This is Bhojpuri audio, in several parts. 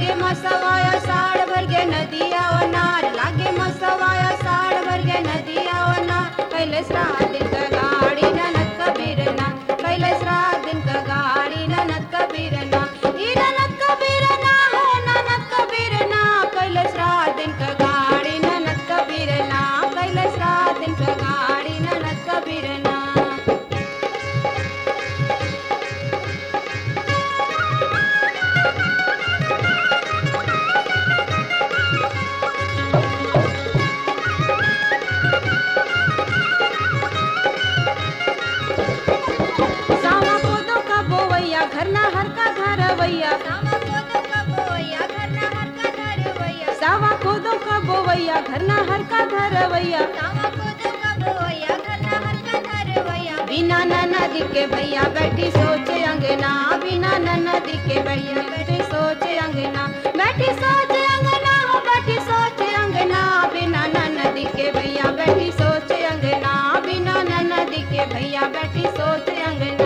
लागे मसवाया साड़ भर गे नदिया ओ नार लागे मसवाया साड़ भर गे नदिया ओ नार कैलाश रात का गाड़ी ननद कबीर ना कैलाश रात का गाड़ी ननद कबीर ना ई ननद कबीर ना हो ननद कबीर ना कैलाश रात का गाड़ी ननद कबीर ना कैलाश रात का गाड़ी ननद कबीर ना सावा कोदो का बोवैया घर ना हर का धरवैया सामा कोदो का बोया घर ना हर का धरवैया सावा कोदो का बोवैया घर ना हर का धरवैया सामा कोदो का बोया घर ना हर का धरवैया बिना ननद के भैया बैठी सोचे अंगना बिना ननद के भैया बैठी सोचे अंगना बैठी सोचे अंगना हो बैठी सोचे अंगना बिना ननद के भैया बैठी सोचे अंगना बिना ननद के भैया बैठी सोचे अंगना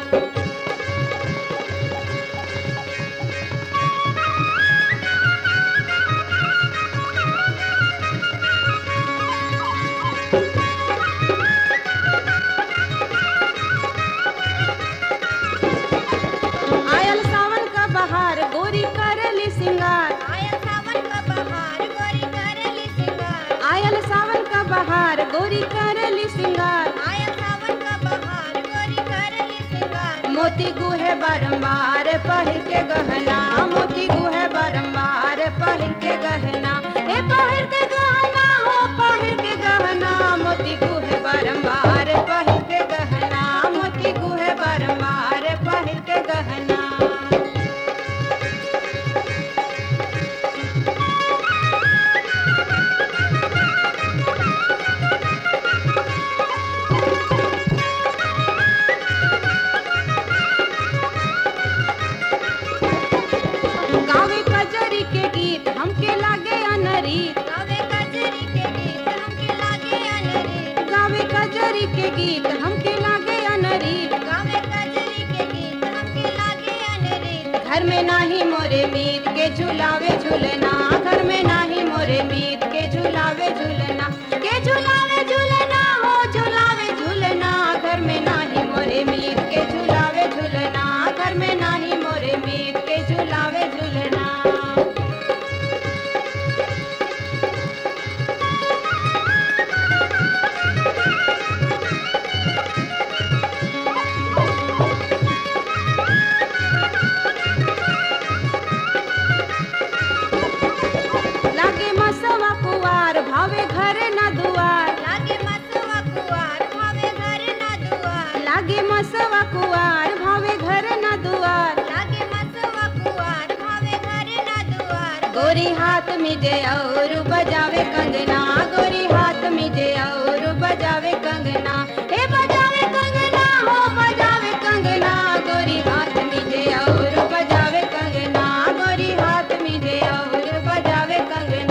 आयल सावन का बहार गोरी करली सिंगार आया सावन का बहार गोरी करेली सिंगार आयल सावन का बहार गोरी करली सिंगार आया सावन का बहार गोरी करेली सिंगार मोती गुहे बारंबार पहिर के गहना मोती गुहे बारंबार पहिर के गहना ए पहिर के गहना हो पहिर के गहना मोती गुहे बारंबार पहिर के गहना मोती गुहे बारंबार पहिर के गहना गावे कजरी के गीत हमके लागे अनरीत गावे कजरी के गीत हमके लागे अनरी गावे कजरी के गीत हमके लागे अनरीत गावे कजरी के गीत हमके लागे अनरी घर में नाही मोरे मीत के झुलावे झूलना घर में नाही मोरे मीत के झुलावे झूलना के झुलावे झूलना हो झुलावे झूलना घर में नाही मोरे मीत के झुलावे झूलना घर में नाही मोरे मीत के झुलावे झूलना लागे मसवा कुवार भावे घर ना दुआर लागे मसवा कुवार भावे घर ना दुआर लागे मसवा कुवार भावे घर ना दुआर लागे मसवा कुवार भावे घर ना दुआर गोरी हाथ में जे और बजावे कंगना गोरी हाथ में जे और बजावे कंगना हे बजावे कंगना हो बजावे कंगना गोरी हाथ में जे और बजावे कंगना गोरी हाथ में जे और बजावे कंगना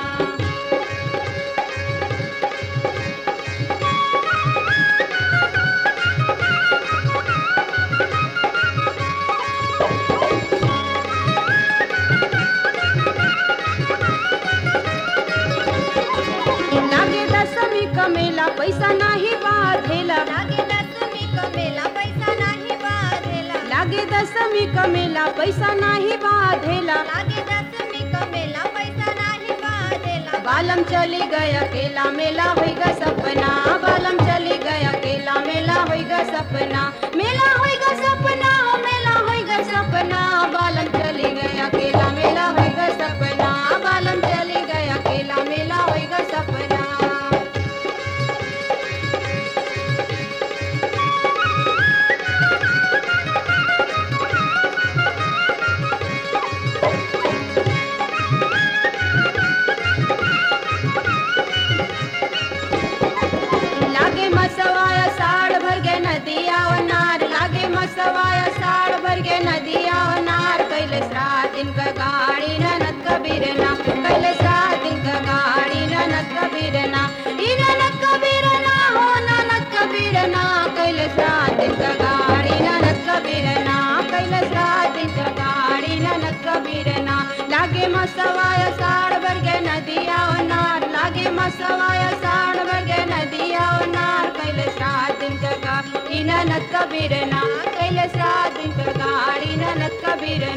लागे दसवीं का मेला पैसा नाही बाधेला लागे दसवीं का मेला पैसा नाही बाधेला लागे दसवीं का मेला पैसा नाही बाधेला लागे दसवीं का मेला पैसा नाही बाधेला बालम चली गया केला मेला होइगा सपना बालम चली गया केला मेला होइगा सपना मेला होइगा सपना हो मेला होइगा सपना बालम चली गया केला मेला होइगा सपना बालम चली गया केला मेला होइगा सपना लागे मसवाया साड़ भर गे नदिया ओ नार लागे मसवाया साड़ भर गे नदिया ओ नार कैलाश रात दिन का गाड़ी ननद कबीरना कैलाश रात दिन का गाड़ी ननद कबीरना ई ननद कबीरना हो ननद कबीरना कैलाश रात दिन का गाड़ी ननद कबीरना कैलाश रात दिन का गाड़ी ननद कबीरना मसवाया साड़ भर के नदिया नार कैले श्राद्ध दिन का गा इन नत कबीर ना कैले श्राद्ध दिन का गाड़ी नत कबीर